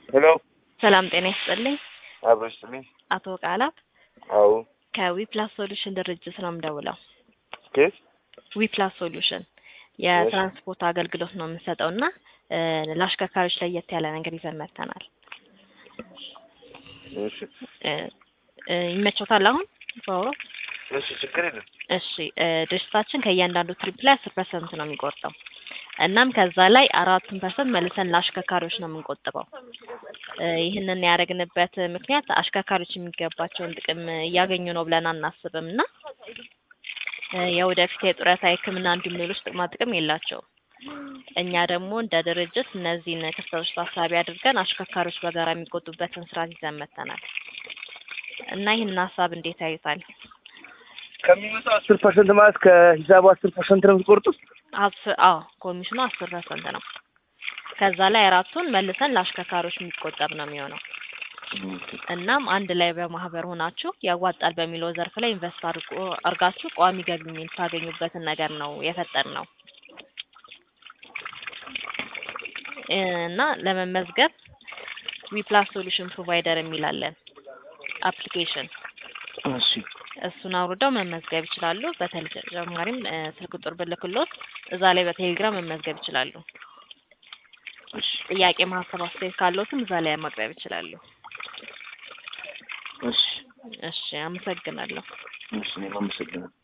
ሄሎ ሰላም ጤና ይስጥልኝ። አብሮሽ ስሜ አቶ ቃላት አዎ ከዊፕላስ ሶሉሽን ድርጅት ነው የምደውለው። ኬት ዊፕላስ ሶሉሽን የትራንስፖርት አገልግሎት ነው የምንሰጠው እና እ ለአሽከርካሪዎች ለየት ያለ ነገር ይዘን መጥተናል። እሺ እ እ ይመቾታል አሁን በአውሮፕ እሺ ችግር የለም እሺ እ ድርጅታችን ከእያንዳንዱ ትሪፕ ላይ አስር ፐርሰንት ነው የሚቆርጠው። እናም ከዛ ላይ አራቱን ፐርሰንት መልሰን ለአሽከርካሪዎች ነው የምንቆጥበው። እ ይህንን ያደረግንበት ምክንያት አሽከርካሪዎች የሚገባቸውን ጥቅም እያገኙ ነው ብለን አናስብም እና እ የወደፊት የጡረታ ሕክምና እንዲሁም ሌሎች ጥቅማ ጥቅም የላቸውም። እኛ ደግሞ እንደ ድርጅት እነዚህን ክፍተቶች ታሳቢ አድርገን አሽከርካሪዎች በጋራ የሚቆጡበትን ስርዓት ይዘን መጥተናል እና ይህንን ሀሳብ እንዴት ያዩታል? ከሚመጣው አስር ፐርሰንት ማለት ከሂሳቡ አስር ፐርሰንት ነው የምትቆርጡት? አስር አዎ ኮሚሽኑ አስር ፐርሰንት ነው። ከዛ ላይ አራቱን መልሰን ለአሽከርካሪዎች የሚቆጠብ ነው የሚሆነው። እናም አንድ ላይ በማህበር ሆናችሁ ያዋጣል በሚለው ዘርፍ ላይ ኢንቨስት አድርጎ አርጋችሁ ቋሚ ገቢ የምታገኙበትን ነገር ነው የፈጠር ነው እና ለመመዝገብ ዊፕላስ ሶሉሽን ፕሮቫይደር የሚላለን አፕሊኬሽን እሺ እሱን አውርደው መመዝገብ ይችላሉ። በተጨማሪም እ ስልክ ቁጥር ብልክሎት እዛ ላይ በቴሌግራም መመዝገብ ይችላሉ። እሺ ጥያቄ፣ ማሀሳብ፣ አስተያየት ካለዎትም እዛ ላይ ማቅረብ ይችላሉ። እሺ እሺ፣ አመሰግናለሁ። እሺ እኔም አመሰግናለሁ።